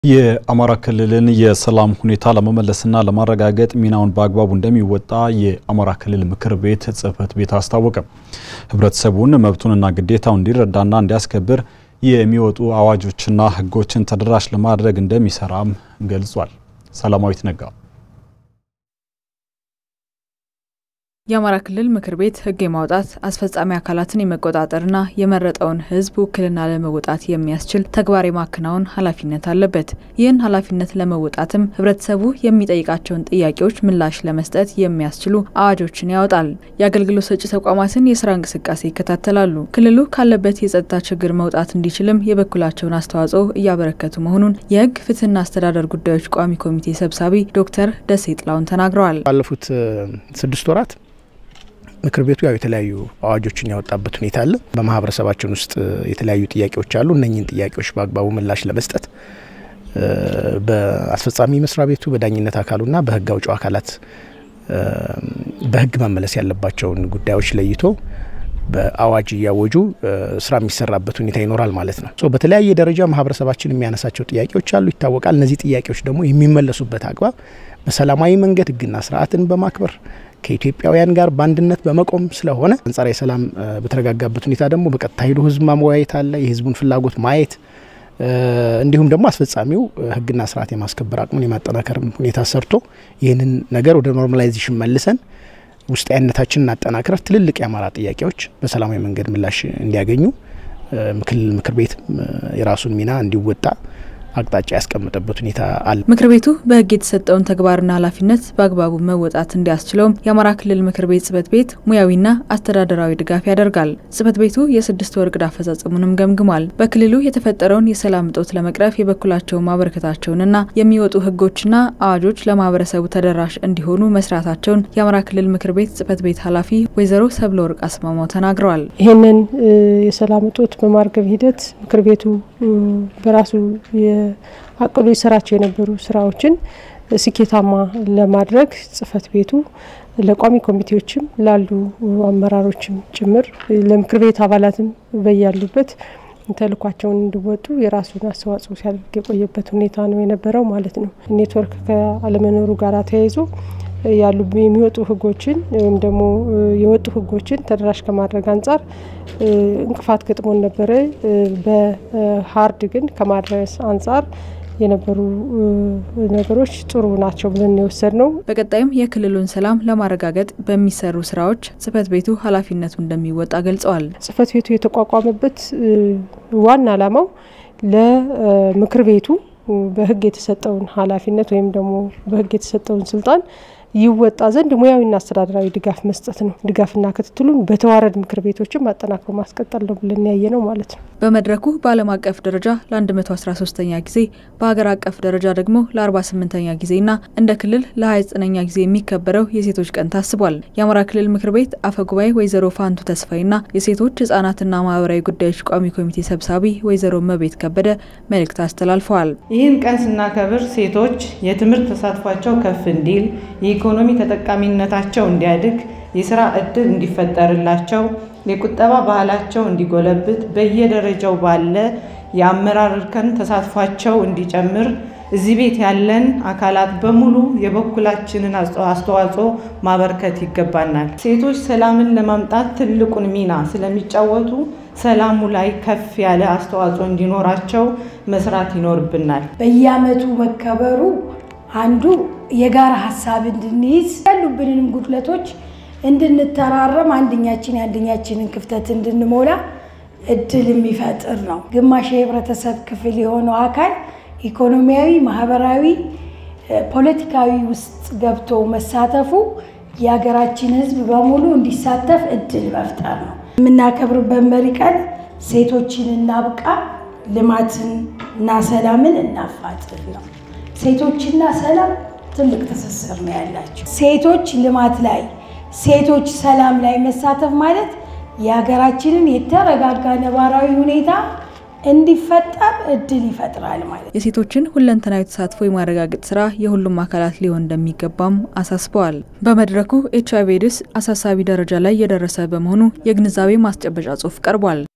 የአማራ ክልልን የሰላም ሁኔታ ለመመለስና ለማረጋገጥ ሚናውን በአግባቡ እንደሚወጣ የአማራ ክልል ምክር ቤት ጽሕፈት ቤት አስታወቀ። ሕብረተሰቡን መብቱንና ግዴታውን እንዲረዳና እንዲያስከብር የሚወጡ አዋጆችና ሕጎችን ተደራሽ ለማድረግ እንደሚሰራም ገልጿል። ሰላማዊት ነጋ የአማራ ክልል ምክር ቤት ሕግ የማውጣት አስፈጻሚ አካላትን የመቆጣጠርና የመረጠውን ሕዝብ ውክልና ለመወጣት የሚያስችል ተግባር የማከናወን ኃላፊነት አለበት። ይህን ኃላፊነት ለመወጣትም ሕብረተሰቡ የሚጠይቃቸውን ጥያቄዎች ምላሽ ለመስጠት የሚያስችሉ አዋጆችን ያወጣል። የአገልግሎት ሰጪ ተቋማትን የስራ እንቅስቃሴ ይከታተላሉ። ክልሉ ካለበት የጸጥታ ችግር መውጣት እንዲችልም የበኩላቸውን አስተዋጽኦ እያበረከቱ መሆኑን የሕግ ፍትህና አስተዳደር ጉዳዮች ቋሚ ኮሚቴ ሰብሳቢ ዶክተር ደሴ ጥላውን ተናግረዋል። ባለፉት ስድስት ወራት ምክር ቤቱ ያው የተለያዩ አዋጆችን ያወጣበት ሁኔታ አለ። በማህበረሰባችን ውስጥ የተለያዩ ጥያቄዎች አሉ። እነኝህን ጥያቄዎች በአግባቡ ምላሽ ለመስጠት በአስፈጻሚ መስሪያ ቤቱ በዳኝነት አካሉና በህግ አውጪው አካላት በህግ መመለስ ያለባቸውን ጉዳዮች ለይቶ በአዋጅ እያወጁ ስራ የሚሰራበት ሁኔታ ይኖራል ማለት ነው። በተለያየ ደረጃ ማህበረሰባችን የሚያነሳቸው ጥያቄዎች አሉ፣ ይታወቃል። እነዚህ ጥያቄዎች ደግሞ የሚመለሱበት አግባብ በሰላማዊ መንገድ ህግና ስርዓትን በማክበር ከኢትዮጵያውያን ጋር በአንድነት በመቆም ስለሆነ አንጻራዊ ሰላም በተረጋጋበት ሁኔታ ደግሞ በቀጥታ ሄዶ ህዝብ ማወያየት አለ፣ የህዝቡን ፍላጎት ማየት እንዲሁም ደግሞ አስፈጻሚው ህግና ስርዓት የማስከበር አቅሙን የማጠናከር ሁኔታ ሰርቶ ይህንን ነገር ወደ ኖርማላይዜሽን መልሰን ውስጣዊነታችንን አጠናክረር ትልልቅ የአማራ ጥያቄዎች በሰላማዊ መንገድ ምላሽ እንዲያገኙ ክልል ምክር ቤት የራሱን ሚና እንዲወጣ አቅጣጫ ያስቀመጠበት ሁኔታ አለ። ምክር ቤቱ በህግ የተሰጠውን ተግባርና ኃላፊነት በአግባቡ መወጣት እንዲያስችለውም የአማራ ክልል ምክር ቤት ጽሕፈት ቤት ሙያዊና አስተዳደራዊ ድጋፍ ያደርጋል። ጽሕፈት ቤቱ የስድስት ወር እቅድ አፈጻጸሙንም ገምግሟል። በክልሉ የተፈጠረውን የሰላም እጦት ለመቅረፍ የበኩላቸውን ማበረከታቸውንና የሚወጡ ህጎችና አዋጆች ለማህበረሰቡ ተደራሽ እንዲሆኑ መስራታቸውን የአማራ ክልል ምክር ቤት ጽሕፈት ቤት ኃላፊ ወይዘሮ ሰብለ ወርቅ አስማማው ተናግረዋል። ይህንን የሰላም እጦት በማርገብ ሂደት ምክር ቤቱ በራሱ አቅዶ ይሰራቸው የነበሩ ስራዎችን ስኬታማ ለማድረግ ጽሕፈት ቤቱ ለቋሚ ኮሚቴዎችም ላሉ አመራሮችም ጭምር ለምክር ቤት አባላትም በያሉበት ተልኳቸውን እንዲወጡ የራሱን አስተዋጽኦ ሲያደርግ የቆየበት ሁኔታ ነው የነበረው ማለት ነው። ኔትወርክ ከአለመኖሩ ጋር ተያይዞ ያሉ የሚወጡ ህጎችን ወይም ደግሞ የወጡ ህጎችን ተደራሽ ከማድረግ አንጻር እንቅፋት ገጥሞን ነበረ። በሀርድ ግን ከማድረስ አንጻር የነበሩ ነገሮች ጥሩ ናቸው ብለን የወሰድ ነው። በቀጣይም የክልሉን ሰላም ለማረጋገጥ በሚሰሩ ስራዎች ጽሕፈት ቤቱ ኃላፊነቱ እንደሚወጣ ገልጸዋል። ጽሕፈት ቤቱ የተቋቋመበት ዋና ዓላማው ለምክር ቤቱ በህግ የተሰጠውን ኃላፊነት ወይም ደግሞ በህግ የተሰጠውን ስልጣን ይወጣ ዘንድ ሙያዊና አስተዳደራዊ ድጋፍ መስጠት ነው። ድጋፍና ክትትሉን በተዋረድ ምክር ቤቶችም አጠናክሮ ማስቀጠል ነው ብለን ያየ ነው ማለት ነው። በመድረኩ በዓለም አቀፍ ደረጃ ለ113ኛ ጊዜ በሀገር አቀፍ ደረጃ ደግሞ ለ48ኛ ጊዜና እንደ ክልል ለ29ኛ ጊዜ የሚከበረው የሴቶች ቀን ታስቧል። የአማራ ክልል ምክር ቤት አፈ ጉባኤ ወይዘሮ ፋንቱ ተስፋይና የሴቶች ህጻናትና ማህበራዊ ጉዳዮች ቋሚ ኮሚቴ ሰብሳቢ ወይዘሮ መቤት ከበደ መልእክት አስተላልፈዋል። ይህን ቀን ስናከብር ሴቶች የትምህርት ተሳትፏቸው ከፍ እንዲል የኢኮኖሚ ተጠቃሚነታቸው እንዲያድግ የስራ እድል እንዲፈጠርላቸው የቁጠባ ባህላቸው እንዲጎለብት በየደረጃው ባለ የአመራር እርከን ተሳትፏቸው እንዲጨምር እዚህ ቤት ያለን አካላት በሙሉ የበኩላችንን አስተዋጽኦ ማበርከት ይገባናል። ሴቶች ሰላምን ለማምጣት ትልቁን ሚና ስለሚጫወቱ ሰላሙ ላይ ከፍ ያለ አስተዋጽኦ እንዲኖራቸው መስራት ይኖርብናል። በየዓመቱ መከበሩ አንዱ የጋራ ሀሳብ እንድንይዝ ያሉብንንም ጉድለቶች እንድንተራረም አንደኛችን የአንደኛችንን ክፍተት እንድንሞላ እድል የሚፈጥር ነው። ግማሽ የህብረተሰብ ክፍል የሆነው አካል ኢኮኖሚያዊ፣ ማህበራዊ፣ ፖለቲካዊ ውስጥ ገብቶ መሳተፉ የሀገራችን ህዝብ በሙሉ እንዲሳተፍ እድል መፍጠር ነው። የምናከብርበት መሪ ቀን ሴቶችን እናብቃ፣ ልማትን እና ሰላምን እናፋጥን ነው። ሴቶችና ሰላም ትልቅ ትስስር ነው ያላቸው። ሴቶች ልማት ላይ፣ ሴቶች ሰላም ላይ መሳተፍ ማለት የሀገራችንን የተረጋጋ ነባራዊ ሁኔታ እንዲፈጠር እድል ይፈጥራል ማለት። የሴቶችን ሁለንተናዊ ተሳትፎ የማረጋገጥ ስራ የሁሉም አካላት ሊሆን እንደሚገባም አሳስበዋል። በመድረኩ ኤች አይቪ ኤድስ አሳሳቢ ደረጃ ላይ የደረሰ በመሆኑ የግንዛቤ ማስጨበጫ ጽሑፍ ቀርቧል።